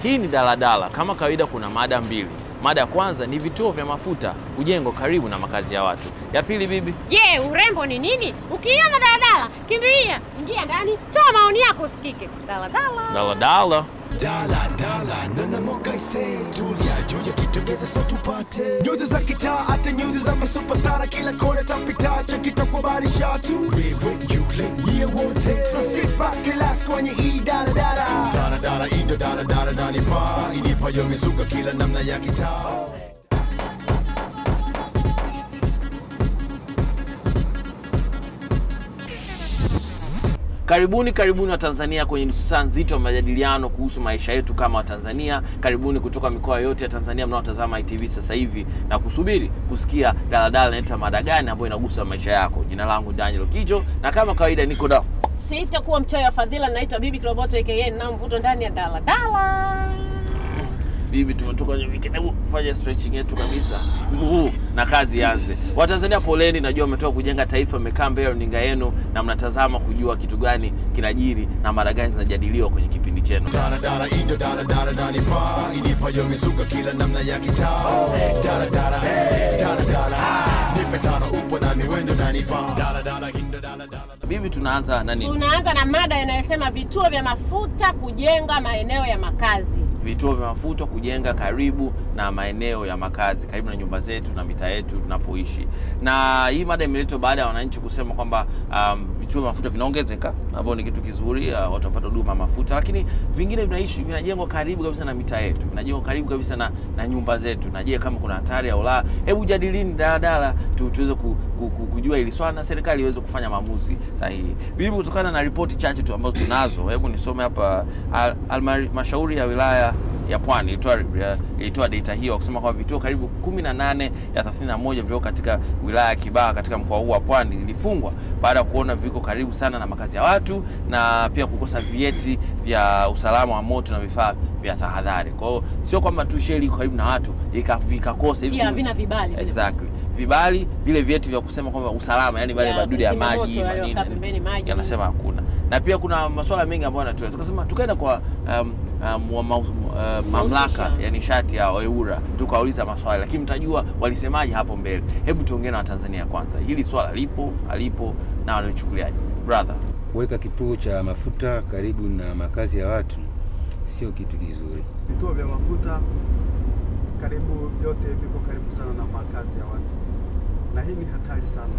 Hii ni daladala. Kama kawaida, kuna mada mbili. Mada ya kwanza ni vituo vya mafuta kujengwa karibu na makazi ya watu. Ya pili, bibi, Je, urembo ni nini? Ukiona daladala, kimbilia, ingia ndani, toa maoni yako usikike. Daladala. daladala. Dala dala nana mokaise tulia juu ya kitogeza sa tupate nyuzi za kitaa hata nyuzi za masupastara kila kona tapita cha kitakubarisha tu wewe yule yeye wote so sit back relax kwenye hii dala dala dala dala indo dala dala dala nifaa inipayo mizuka kila namna ya kitaa Karibuni, karibuni wa Tanzania kwenye nusu saa nzito ya majadiliano kuhusu maisha yetu kama Watanzania. Karibuni kutoka mikoa yote ya Tanzania mnaotazama ITV sasa hivi na kusubiri kusikia daladala inaita mada gani ambayo inagusa maisha yako. Jina langu Daniel Kijo, na kama kawaida niko da Sitakuwa mchoyo wa fadhila, naitwa Bibi Kiroboto aka na mvuto ndani ya daladala. bibi, tumetoka kwenye weekend. Hebu fanya stretching yetu kabisa Uhu, na kazi ianze. Watanzania poleni, najua mmetoka kujenga taifa, mmekaa mbele ya runinga yenu na mnatazama kujua kitu gani kinajiri na mada gani zinajadiliwa kwenye kipindi chenu. dala dala indo dala dala dala nifaa inipayo mizuka kila namna ya kitaa dala dala dala dala nipe tano upo na miwendo na nifaa dala dala indo dala dala Bibi, tunaanza na nini? Tunaanza na mada inayosema vituo vya mafuta kujenga maeneo ya makazi. vituo vya mafuta kujenga karibu na maeneo ya makazi, karibu na nyumba zetu na mitaa yetu tunapoishi. Na hii mada imeletwa baada ya wananchi kusema kwamba um, vituo vya mafuta vinaongezeka, ambao ni kitu kizuri, uh, watu wapata huduma ya mafuta, lakini vingine vinaishi vinajengwa karibu kabisa na mitaa yetu, vinajengwa karibu kabisa na, na nyumba zetu. Na je, kama kuna hatari au la? Hebu jadilini daladala tu, tuweze ku, ku, ku, kujua hili swala na serikali iweze kufanya maamuzi sahihi. Bibi, kutokana na ripoti chache tu ambazo tunazo, hebu nisome hapa. Al- Halmashauri ya wilaya ya Pwani ilitoa ilitoa data hiyo kusema kwamba vituo karibu 18 ya 31 vilivyo katika wilaya ya Kibaha katika mkoa huu wa Pwani vilifungwa baada ya kuona viko karibu sana na makazi ya watu na pia kukosa vyeti vya usalama wa moto na vifaa vya tahadhari. Kwa hiyo sio kwamba tu sheli iko karibu na watu ika- vikakosa hivi Pia tu- havina vibali vile. Exactly. Vibali vile vyeti vya kusema kwamba usalama, yani wale Ya madudu ya kuzima moto, maji wale manini, wakaa pembeni maji. yanasema hakuna. Na pia kuna masuala mengi ambayo yanatolewa. Tukasema tukaenda kwa um, um, wa maus- uh, mamlaka ya nishati ya EWURA tukauliza maswali, lakini mtajua walisemaje hapo mbele. Hebu tuongee na Watanzania kwanza, hili swala lipo alipo na wanalichukuliaje? Brother, Kuweka kituo cha mafuta karibu na makazi ya watu sio kitu kizuri. vituo vya mafuta karibu vyote viko karibu sana na makazi ya watu, na hii ni hatari sana,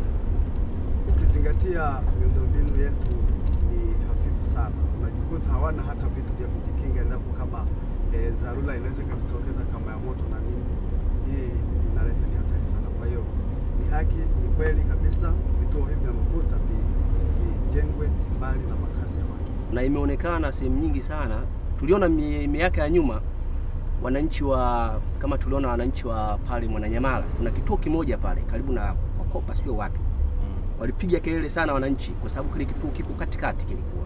ukizingatia miundombinu yetu ni hafifu sana. Unajikuta hawana hata vitu vya kujikinga endapo kama e, dharura inaweza ikajitokeza kama ya moto na nini. Hii inaleta ni hatari sana. Kwa hiyo ni haki, ni kweli kabisa vituo hivi vya mafuta vi- vijengwe mbali na makazi ya watu. na imeonekana sehemu nyingi sana. Tuliona mi- miaka ya nyuma wananchi wa kama tuliona wananchi wa pale Mwananyamala, kuna kituo kimoja pale karibu na Kopa, sio wapi, walipiga kelele sana wananchi, kwa sababu kile kituo kiko katikati kilikuwa,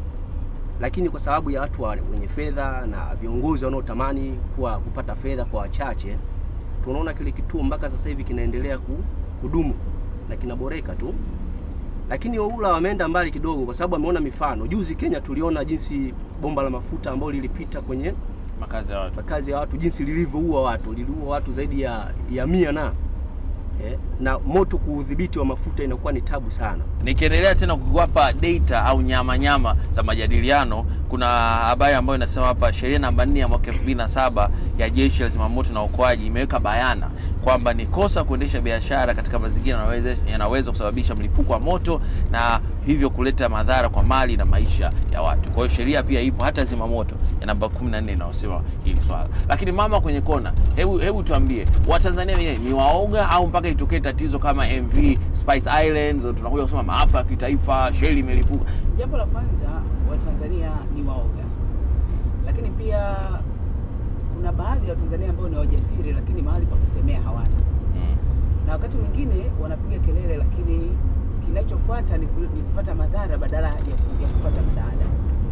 lakini kwa sababu ya watu wa- wenye fedha na viongozi wanaotamani kuwa kupata fedha kwa wachache, tunaona kile kituo mpaka sasa hivi kinaendelea ku- kudumu na kinaboreka tu lakini Oula wameenda mbali kidogo, kwa sababu wameona mifano. Juzi Kenya tuliona jinsi bomba la mafuta ambalo lilipita kwenye makazi ya watu makazi ya watu, jinsi lilivyoua watu, liliua watu zaidi ya, ya mia na eh, na moto kuudhibiti wa mafuta inakuwa ni tabu sana. Nikiendelea tena kukuwapa data au nyama nyama za majadiliano, kuna habari ambayo inasema hapa, sheria namba 4 ya mwaka 2007 ya Jeshi la Zimamoto na Uokoaji imeweka bayana kwamba ni kosa kuendesha biashara katika mazingira yanaweza, yanaweza kusababisha mlipuko wa moto na hivyo kuleta madhara kwa mali na maisha ya watu. Kwa hiyo sheria pia ipo hata zimamoto ya namba 14 inayosema hili swala. Lakini mama kwenye kona, hebu hebu tuambie, Watanzania wenyewe ni waoga au mpaka itokee tatizo kama MV Spice Islands tunakuja kusema maafa ya kitaifa, sheli imelipuka. Jambo la kwanza, Watanzania ni waoga, lakini pia kuna baadhi ya Watanzania ambao ni wajasiri, lakini mahali pa kusemea hawana, Mm. na wakati mwingine wanapiga kelele, lakini kinachofuata ni, ku- ni kupata madhara badala ya, ku- ya kupata msaada,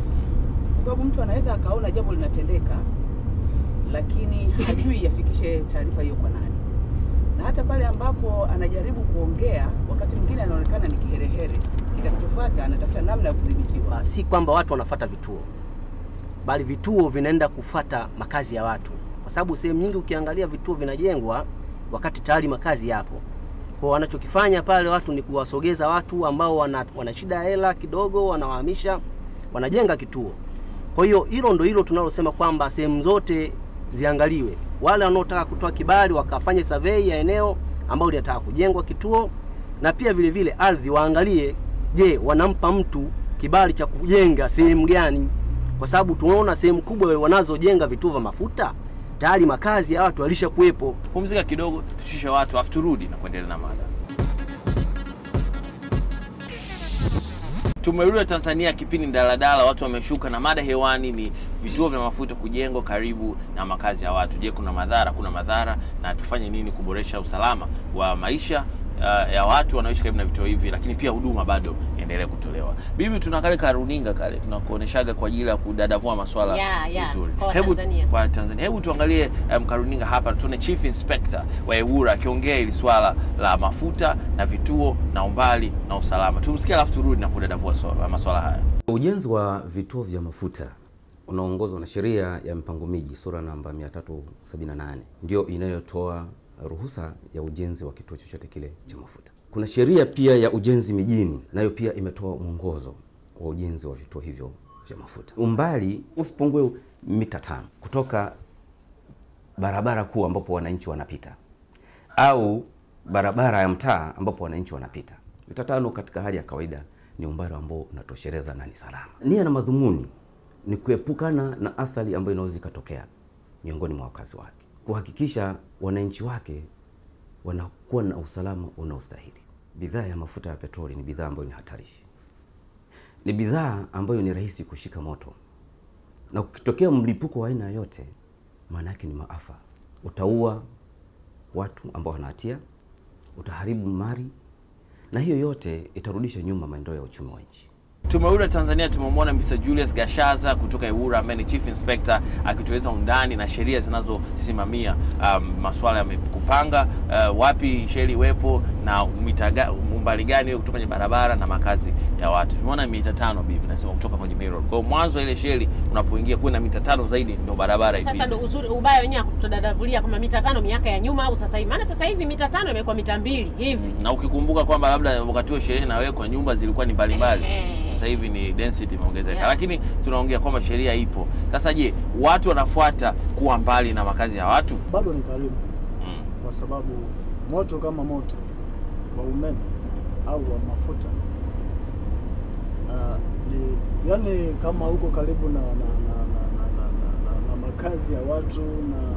kwa sababu mtu anaweza akaona jambo linatendeka, lakini hajui yafikishe taarifa hiyo kwa nani, na hata pale ambapo anajaribu kuongea, wakati mwingine anaonekana ni kiherehere. Kitakachofuata anatafuta namna ya kudhibitiwa. Ah, Si kwamba watu wanafata vituo, bali vituo vinaenda kufata makazi ya watu, kwa sababu sehemu nyingi ukiangalia vituo vinajengwa wakati tayari makazi yapo. Kwa wanachokifanya pale watu ni kuwasogeza watu ambao wana, wana shida ya hela kidogo, wanawahamisha, wanajenga kituo. Kwa hiyo hilo ndo hilo tunalosema kwamba sehemu zote ziangaliwe, wale wanaotaka kutoa kibali wakafanye survey ya eneo ambalo linataka kujengwa kituo, na pia vile vile ardhi waangalie, je, wanampa mtu kibali cha kujenga sehemu gani? Kwa sababu tunaona sehemu kubwa wanazojenga vituo vya mafuta tayari makazi ya watu walisha kuwepo. Pumzika kidogo, tushushe watu afu turudi na kuendelea na mada. Tumerudi Tanzania, kipindi daladala, watu wameshuka, na mada hewani ni vituo vya mafuta kujengwa karibu na makazi ya watu. Je, kuna madhara? Kuna madhara, na tufanye nini kuboresha usalama wa maisha uh, ya watu wanaoishi karibu na vituo hivi, lakini pia huduma bado endelee kutolewa. Bibi, tuna kale karuninga kale tunakuoneshaga kwa ajili ya kudadavua maswala Ya, ya, vizuri. kwa Hebu Watanzania. kwa Tanzania, hebu tuangalie um, karuninga hapa, tuone Chief Inspector wa EWURA akiongea hili swala la mafuta na vituo na umbali na usalama. Tumsikie alafu turudi na kudadavua swala- maswala haya. Ujenzi wa vituo vya mafuta unaongozwa na sheria ya mpango miji sura namba 378 ndio inayotoa ruhusa ya ujenzi wa kituo chochote kile cha mafuta. Kuna sheria pia ya ujenzi mijini, nayo pia imetoa mwongozo wa ujenzi wa vituo hivyo vya mafuta. Umbali usipungue mita tano kutoka barabara kuu ambapo wananchi wanapita au barabara ya mtaa ambapo wananchi wanapita. Mita tano katika hali ya kawaida ni umbali ambao unatosheleza na ni salama. Nia na madhumuni ni kuepukana na athari ambayo inaweza ikatokea miongoni mwa wakazi wake, kuhakikisha wananchi wake wanakuwa na usalama unaostahili. Bidhaa ya mafuta ya petroli ni bidhaa ambayo ni hatarishi, ni bidhaa ambayo ni rahisi kushika moto, na ukitokea mlipuko wa aina yoyote, maana yake ni maafa. Utaua watu ambao wana hatia, utaharibu mali, na hiyo yote itarudisha nyuma maendeleo ya uchumi wa nchi. Tumerudi Tanzania, tumemwona Mr. Julius Gashaza kutoka EWURA ambaye ni Chief Inspector akitueleza undani na sheria zinazosimamia um, masuala ya kupanga uh, wapi sheli iwepo na mita ga- umbali gani iwe kutoka kwenye barabara na makazi ya watu. Tumeona mita tano bibi nasema kutoka kwenye main road. Kwa hiyo mwanzo ile sheli unapoingia kuwe na mita tano zaidi ndio barabara ipite. Sasa ndo uzuri ubaya wenyewe kutodadavulia kama mita tano miaka ya nyuma au sasa hivi, maana sasa hivi mita tano imekuwa mita mbili hivi. na ukikumbuka kwamba labda wakati huo sheria inawekwa nyumba zilikuwa ni mbalimbali, Ehe. sasa hivi ni density imeongezeka, Yeah. lakini tunaongea kwamba sheria ipo. Sasa je, watu wanafuata kuwa mbali na makazi ya watu? bado ni karibu, Mm. kwa sababu moto kama moto wa umeme au wa mafuta uh, ni yani kama uko karibu na, na, na, na, na, na, na, na, na makazi ya watu na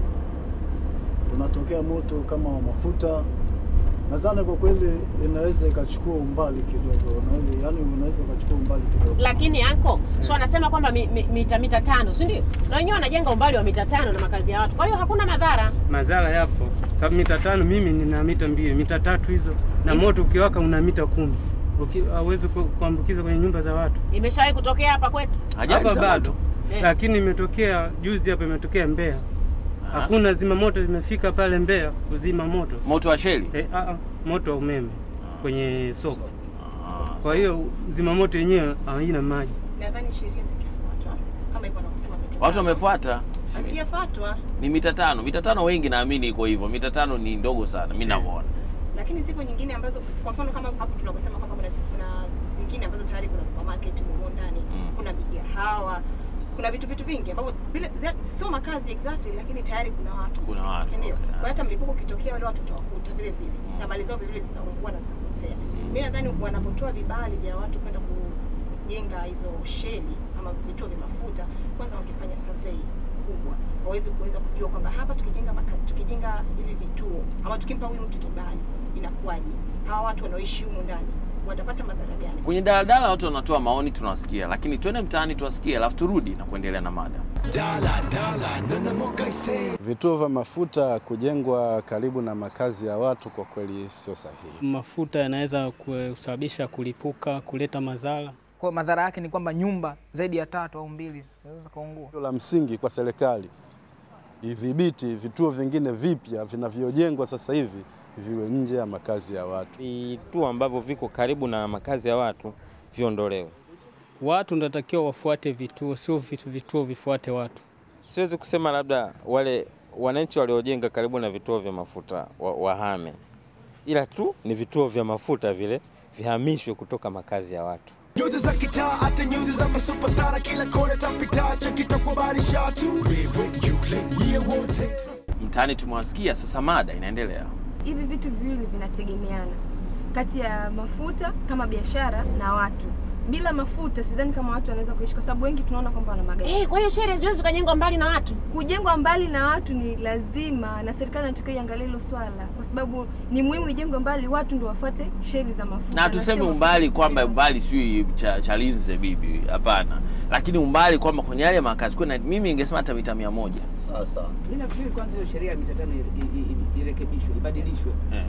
unatokea moto kama wa mafuta, nadhani kwa kweli inaweza ikachukua umbali kidogo, unaweza yani unaweza ukachukua umbali kidogo. Lakini anko so anasema kwamba mi, mi, mita mita tano, si ndio? Na wenyewe wanajenga umbali wa mita tano na makazi ya watu, kwa hiyo hakuna madhara. madhara yapo, sababu mita tano mimi nina mita mbili, mita tatu hizo, na moto ukiwaka una mita kumi, Uki- hauwezi ku- kuambukiza kwenye nyumba za watu. Imeshawahi kutokea hapa kwetu. Ajali Hapa za bado, moto. Eh. lakini imetokea juzi hapa, imetokea Mbeya, Aha. hakuna zima moto limefika pale Mbeya kuzima moto moto wa sheli eh, a, a, moto wa umeme kwenye soko. Ah, Kwa hiyo zimamoto yenyewe haina maji. nadhani sheria zikifuatwa kama hivyo wanavyosema mita watu tano. wamefuata hazijafuatwa, ni mita tano. Mita tano wengi naamini iko hivyo, mita tano ni ndogo sana, mi navyoona. lakini ziko nyingine ambazo kwa mfano kama hapo tunavyosema kwamba kuna, kuna zingine ambazo tayari kuna supermarket humo ndani Mm. kuna migahawa kuna vitu vitu vingi ambavyo bila za- sio makazi exactly, lakini tayari kuna watu Kuna watu, si ndio? okay. Kwa hiyo hata mlipuko ukitokea wale watu utawakuta vile vile Mm. na mali zao vile vile zitaungua na zitapotea. Mimi nadhani wanapotoa vibali vya watu kwenda kujenga hizo sheli ama vituo vya mafuta, kwanza wakifanya survey kubwa waweze kuweza kujua kwamba hapa tukijenga maka, tukijenga hivi vituo ama tukimpa huyu mtu kibali inakuwaje, hawa watu wanaoishi humu ndani watapata madhara gani? Kwenye daladala watu wanatoa maoni, tunawasikia, lakini twende mtaani tuwasikie, alafu turudi na kuendelea na mada. Dala dala nana mokaise Vituo vya mafuta kujengwa karibu na makazi ya watu kwa kweli sio sahihi. Mafuta yanaweza kusababisha kulipuka, kuleta madhara. Kwa madhara yake ni kwamba nyumba zaidi ya tatu au mbili zinaweza zikaungua. La msingi kwa serikali idhibiti vituo vingine vipya vinavyojengwa sasa hivi viwe nje ya makazi ya watu. vituo ambavyo viko karibu na makazi ya watu viondolewe, Watu natakiwa wafuate vituo, sio vitu vituo vifuate watu. Siwezi kusema labda wale wananchi waliojenga karibu na vituo vya mafuta wa, wahame, ila tu ni vituo vya mafuta vile vihamishwe kutoka makazi ya watu. Nyuzi za kitaa hata nyuzi za masupastara kila kona tapita chakitakubarisha tu wewe yule yeye wote Mtaani tumewasikia, sasa mada inaendelea. hivi vitu viwili vinategemeana kati ya mafuta kama biashara na watu. Bila mafuta sidhani kama watu wanaweza kuishi, kwa sababu wengi tunaona kwamba wana magari. Eh, kwa hiyo sherehe haziwezi kujengwa mbali na watu. Kujengwa mbali na watu ni lazima, na serikali inatakiwa iangalie hilo swala, kwa sababu ni muhimu ijengwe mbali, watu ndio wafuate sheli za mafuta. na tuseme sio umbali kwamba umbali sio cha Chalinze bibi, hapana, lakini umbali kwamba kwenye yale makazi kuna, mimi ningesema hata mita mia moja Sawa sawa. Mimi nafikiri kwanza hiyo sheria ya mita tano i- i- i- irekebishwe, ibadilishwe. eh.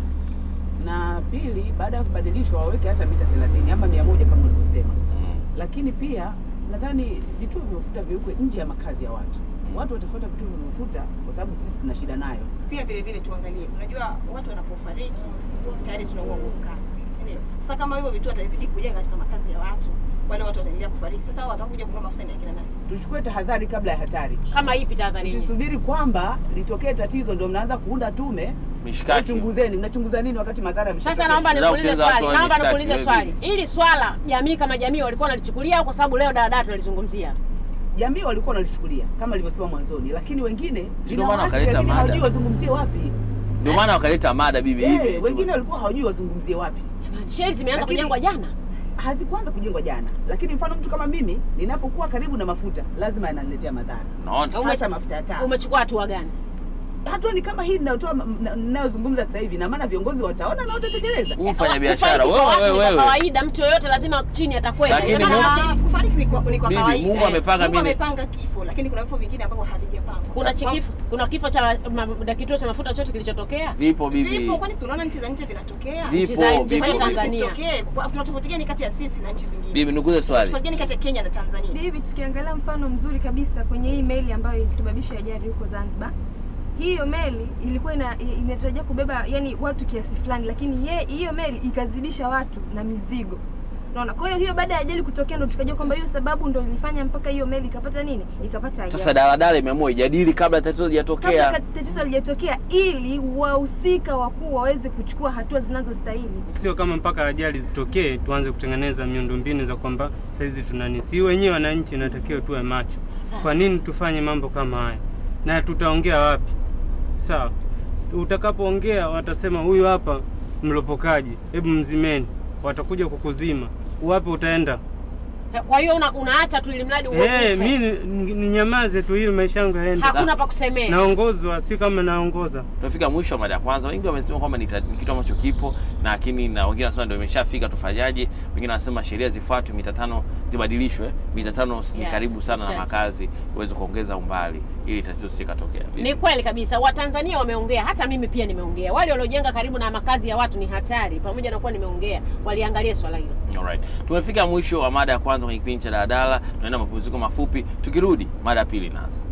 Na pili, baada ya kubadilishwa waweke hata mita 30 ama 100 kama ulivyosema. Lakini pia nadhani vituo vya mafuta viwekwe nje ya makazi ya watu. Watu watafuata vituo vya mafuta kwa sababu sisi tuna shida nayo. pia vile vile tuangalie, unajua watu wanapofariki tayari tunaua nguvu kazi, si ndio? Sasa kama hivyo vitu watazidi kujenga katika makazi ya watu, wale watu wataendelea kufariki. Sasa hao watakuja kununua mafuta ni akina nani? Tuchukue tahadhari kabla ya hatari. Kama ipi tahadhari? Usisubiri kwamba litokee tatizo ndio mnaanza kuunda tume. Mishikaki. Chunguzeni, mnachunguza nini wakati madhara yameshatokea? Sasa naomba nikuulize swali, naomba nikuulize swali. Hili swala jamii kama jamii walikuwa wanalichukulia au kwa sababu leo daladala tunalizungumzia? Jamii walikuwa wanalichukulia kama nilivyosema mwanzoni, lakini wengine Ndio maana linawaathiri, wakaleta lakini mada. hawajui wazungumzie wapi. Ndio maana wakaleta mada bibi Eh, hivi. wengine walikuwa hawajui wazungumzie wapi. Sheli zimeanza Lakini- kujengwa jana. Hazikuanza kujengwa jana, lakini mfano mtu kama mimi ninapokuwa karibu na mafuta lazima yananiletea madhara, Unaona? hasa mafuta ya taa. Umechukua hatua gani? Hatua ni kama hii ninayotoa na- ninayozungumza sasa hivi, na maana viongozi wataona na watatekeleza. Mfanya biashara Kufariki kwa wewe watu ni kwa wewe. kawaida, mtu yoyote lazima chini atakwenda. Lakini Ndio maana Mungu- basi- Kufariki ni kwa, ni kwa Bibi, kawaida. Mungu amepanga Mungu mimi- amepanga kifo, lakini kuna vifo vingine ambavyo havijapangwa. kuna chikifo, kuna kifo cha ma- ma- kituo cha mafuta chote kilichotokea. Vipo bibi. Vipo, kwani tunaona nchi za nje vinatokea? Vipo, Nchi za nje, vipo. Kwa nini Tanzania. visitokee? Kwa- Tuna tofauti gani kati ya sisi na nchi zingine? Bibi nikuulize swali. Tofauti gani kati ya Kenya na Tanzania? Bibi, tukiangalia mfano mzuri kabisa kwenye hii meli ambayo ilisababisha ajali huko Zanzibar, hiyo meli ilikuwa ina, inatarajia kubeba yani watu kiasi fulani, lakini ye, hiyo meli ikazidisha watu na mizigo. Unaona? Kwa hiyo hiyo baada ya ajali kutokea ndo tukajua kwamba hiyo sababu ndo ilifanya mpaka hiyo meli ikapata nini? Ikapata ajali. Sasa daladala imeamua ijadili kabla tatizo kabla lijatokea. ka- tatizo halijatokea ili wahusika wakuu waweze kuchukua hatua zinazostahili. Sio kama mpaka ajali zitokee tuanze kutengeneza miundombinu za kwamba saizi tunani, si wenyewe wananchi natakiwa tuwe macho. Kwa nini tufanye mambo kama haya? Na tutaongea wapi? Sawa, utakapoongea watasema huyu hapa mlopokaji, hebu mzimeni, watakuja kukuzima. Wapi utaenda? Kwa hiyo una, unaacha tu ili mradi uwe Eh, kufe. mi ni- ninyamaze tu ili maisha yangu yaende. Hakuna pa kusemea. Naongozwa, si kama naongoza. Tumefika mwisho wa mada ya kwanza. Wengi wamesema kwamba ni, ta- ni kitu ambacho kipo, na lakini na wengine wanasema ndio imeshafika, tufanyaje? Wengine wanasema sheria zifuatwe, mita tano zibadilishwe. Mita tano ni Yes, karibu sana na yes. makazi, uweze kuongeza umbali ili tatizo sikatokea. Ni kweli kabisa, Watanzania wameongea, hata mimi pia nimeongea. Wale waliojenga karibu na makazi ya watu ni hatari, pamoja na kuwa nimeongea, waliangalia swala hilo. Alright. Tumefika mwisho wa mada ya kwanza kwenye kipindi cha daladala. Tunaenda mapumziko mafupi, tukirudi mada ya pili inaanza.